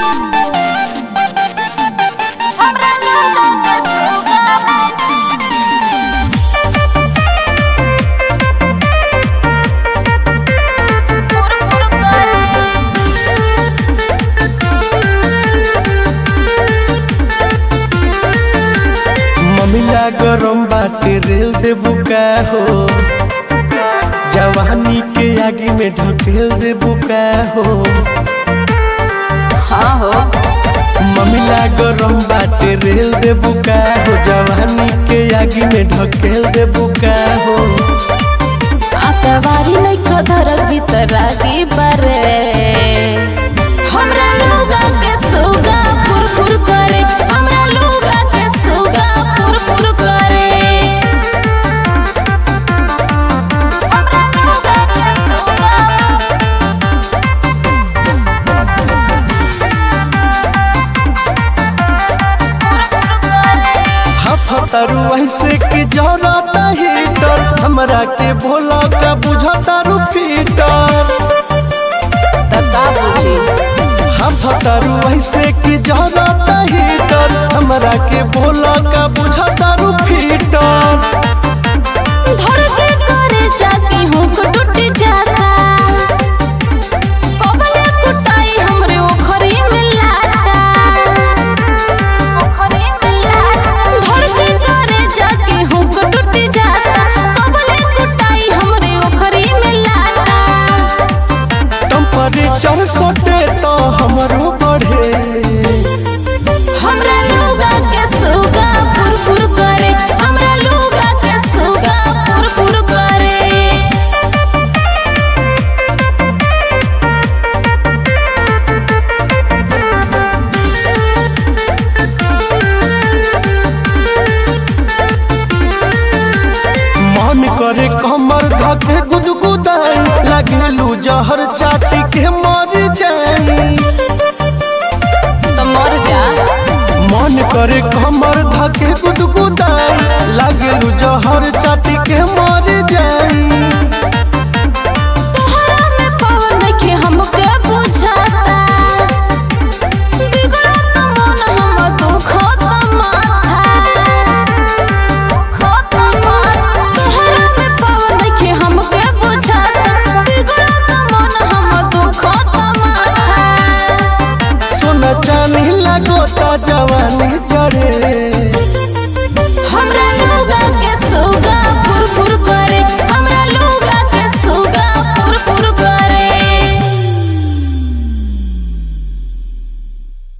हमरा लोगों के सुगा फुर फुर ममिला गरम बाटे रेल देबू का हो जवानी के आगे में ढकेल देबू का हो हाँ हो ममिला गरम बाटे रेल देबू का हो जवानी के आगे में ढकेल देबू का हो आतवारी नहीं खधर भीतर आगे बरे हमरा लोगा के सुगा फुर फुर करे हमरा लोगा के सुगा फुर फुर करे हमरा लोगा के सुगा फुर फुर करे हफतारू ऐसे के जरता हीटर हमरा के भोला का बुझतारू फीटर तका बुझी हफतारू ऐसे के जरता हीटर हमरा के भोला का बुझतारू फीटर धर के करे जाके हुक टूट जाता कबले कुटाई हमरे ओखरी में लाटा ओखरी में लाटा धर के करे जाके हुक टूट जाता कबले कुटाई हमरे ओखरी में लाटा टेम्परेचर सटे तो हमरो बढ़े हमरा लोगा के सुगा फुर फुर करे हमरा लोगा के सुगा फुर फुर करे मन करे कमर धके गुदगुदाई लगेलू जहर चाटी के मर जाई तो मर जा मन करे कमर धके गुदगुदाई लगेलू जहर चाटी के मर जाई